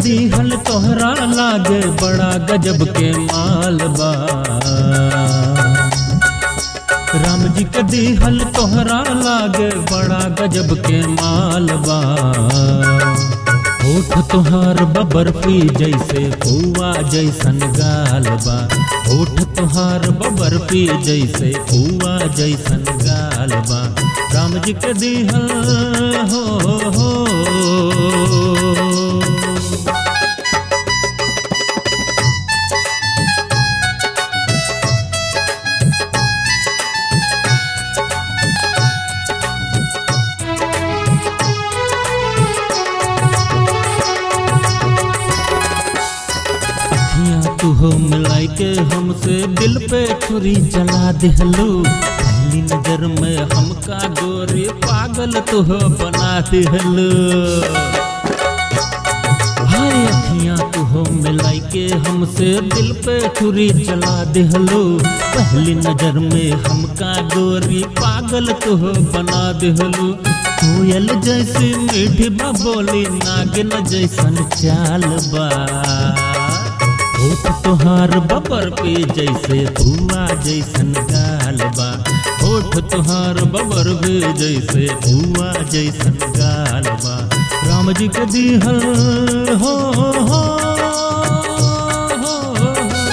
दीहल तोहरा लागे बड़ा गजब के माल बा राम जी के दीहल तोहरा लागे बड़ा गजब के माल बा होठ तुहार बबरफी जैसे हुआ जैसन गाल बा होठ तुहार बबरफी जैसे हुआ जैसन गाल बा राम जी के दीहल हो हो अखियां तू हो मिलाई के हमसे दिल पे छुरी चला दिहलू पहली नजर में हमका गोरी पागल तू हो बना दिहलू हाय अखियां तू हो मिलाई के हमसे दिल पे छुरी चला दिहलू पहली नजर में हमका गोरी पागल तू हो बना दिहलू कोयल जैसी मीठी बोली नागिन जैसन चाल बा होठ तोहार बबर पे जैसे हुआ जैसन गाल बा होठ तोहार बबर पे जैसे हुआ जैसन गाल बा राम जी के दिहल हो हो हो हो।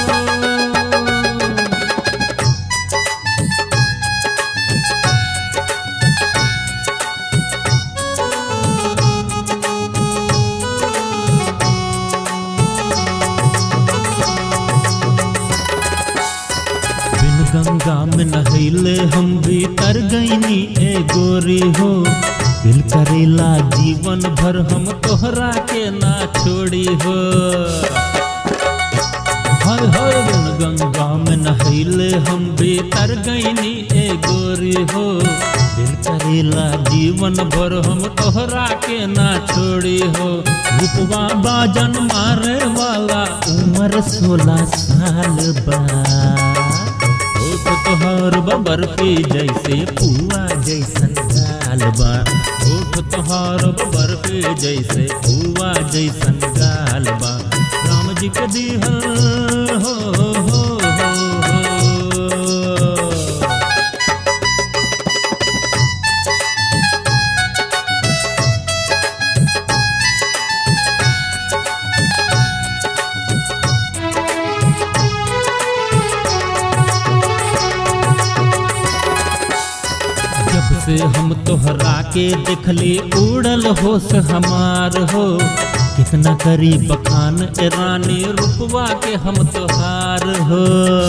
बिन गंगा में नहैले हम भी तर गईनी ए गोरी हो दिल करेला जीवन भर हम तोहरा के ना छोड़ी हो हाय हाय बिन गंगा में नहैले हम भी तर गईनी ए गोरी हो दिल करेला जीवन भर हम तोहरा के ना छोड़ी हो रूपवा बाजन मारे वाला उम्र सोलह साल बा होठ तोहर बबर पे जैसे पुआ जैसन गाल बा होठ तोहर बबर पे जैसे पुआ जैसन गाल बा राम जी के दिहल हो हो हो हो जब से हम तोहरा के देखली उड़ल होश हमार हो कितना करी बखान ए रानी रुपवा के हम तोहार हो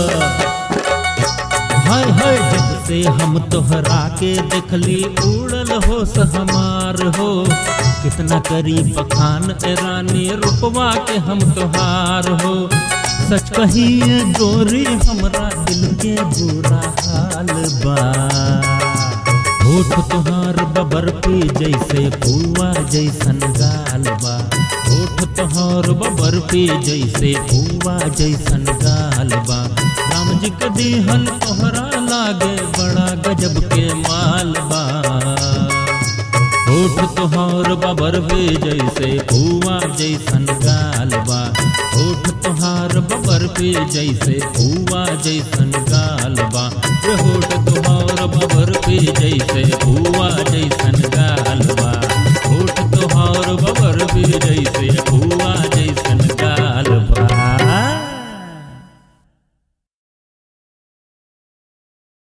हाय हाय जब से हम तोहरा के देखली उड़ल होश हमार हो कितना करी बखान ए रानी रुपवा के हम तोहार हो सच कहिए गोरी हमरा दिल के बुरा हाल बा होठ तुहार बबर पे जैसे फुआ जैसन गाल बा होठ तुहार बबर पे जैसे फुआ जैसन गाल बा राम जी के दिहल तोहरा लागे बड़ा गजब के माल बा होठ तुहार बबर पे जैसे फुआ जैसन गाल बा होठ तुहार बबर पे जैसे फुआ जैसन गाल बा रे होठ तुहार बबर पे जैसे फुआ जैसन